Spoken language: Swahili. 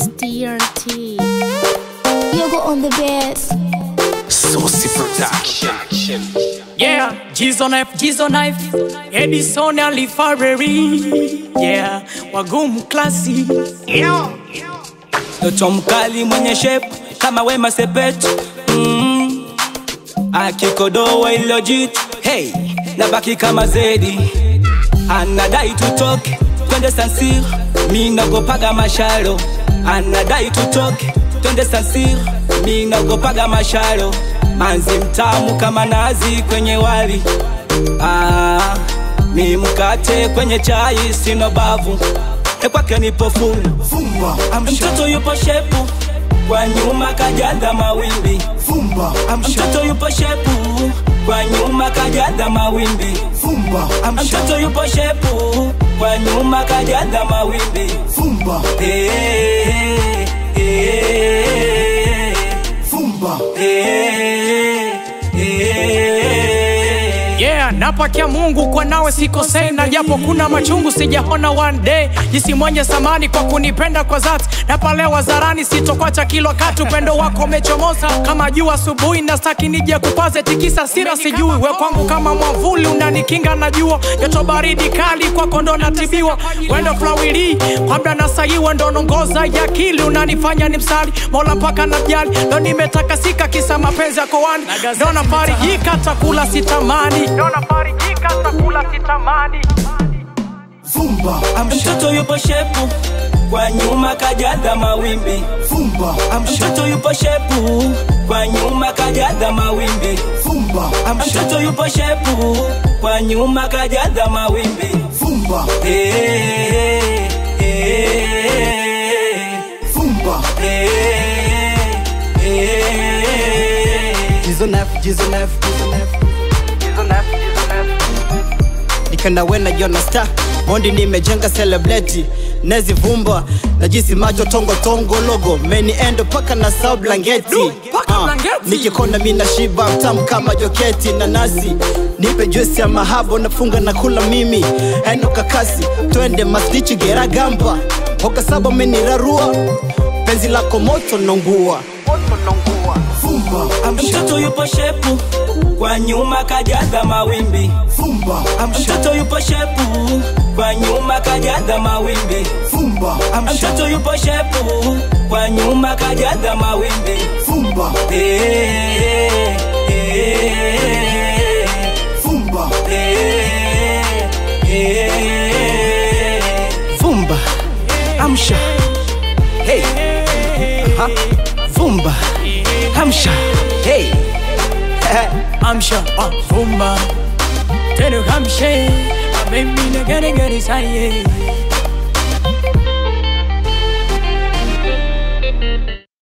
It's DRT. Yoga on the best. Saucy Production. Yeah, Jizo knife, Jizo knife, Edison Alifareri. Yeah, wagumu klasi. Yeah. Mtoto mkali mwenye shape kama Wema Sepetu mm. Akikodoa ilojit hey, nabaki kama Zedi anadai tutoke twende Sansir, mi nagopaga masharo anadai tutoke twende Sansir, mi nagopaga masharo manzi mtamu kama nazi kwenye wali ah, mi mkate kwenye chai sino bavu e kwake nipo full Fumba, amsha, mtoto yupo shepu kwa nyuma kajaza mawimbi fumba, amsha, mtoto yupo shepu kwa nyuma kajaza mawimbi fumba, amsha, mtoto yupo shepu kwa nyuma kajaza mawimbi fumba, Eh, eh, fumba, eh, eh. Yeah, napakia Mungu kwa nawe sikosei, na japo kuna machungu sijaona one day jinsi mwenye samani kwa kunipenda kwa dhati, na pale wazarani sitokwacha kilo katu, upendo wako umechomoza kama jua asubuhi, na staki nije kupaze tikisa sira sijui, we kwangu kama mwavuli unanikinga na jua, joto baridi kali kwako ndo natibiwa, wendo flawili kwa mda nasaiwa, ndo nongoza ya akili unanifanya ni msali mola mpaka na jali, ndo nimetakasika kisa mapenzi yako wani, ndo nafarijika takula sitamani, ndo nafarijika takula sitamani. fumba, amsha, mtoto yupo shepu kwa nyuma kajaza mawimbi fumba, amsha, mtoto yupo shepu kwa nyuma kajaza mawimbi fumba, amsha, mtoto yupo shepu kwa nyuma kajaza mawimbi fumba, Eh, eh, fumba, eh, eh. Jizo nef, jizo nef, jizo nef. Jizo nef, jizo nef. Nikenda wena jona star Mondi nimejenga celebrity Nezi vumba na jinsi macho tongo tongo logo Meni endo paka na sao blanketi Du, paka Ah, blanketi. Nikikona mina shiba mtamu kama joketi na nasi Nipe juisi ya mahabo nafunga na kula mimi Eno kakasi twende masdichi gera gamba Hoka saba menirarua Penzi lako moto nongua Moto nongua fumba, amsha, mtoto yupo shepu kwa nyuma kajaza mawimbi fumba, amsha, mtoto yupo shepu kwa nyuma kajaza mawimbi fumba, amsha, mtoto yupo shepu kwa nyuma kajaza mawimbi fumba, Eh, eh, fumba, eh, eh. Vumba Amsha Hey Aha. Vumba Amsha Hey amsha avuma tena kamshe amemina gane gane saye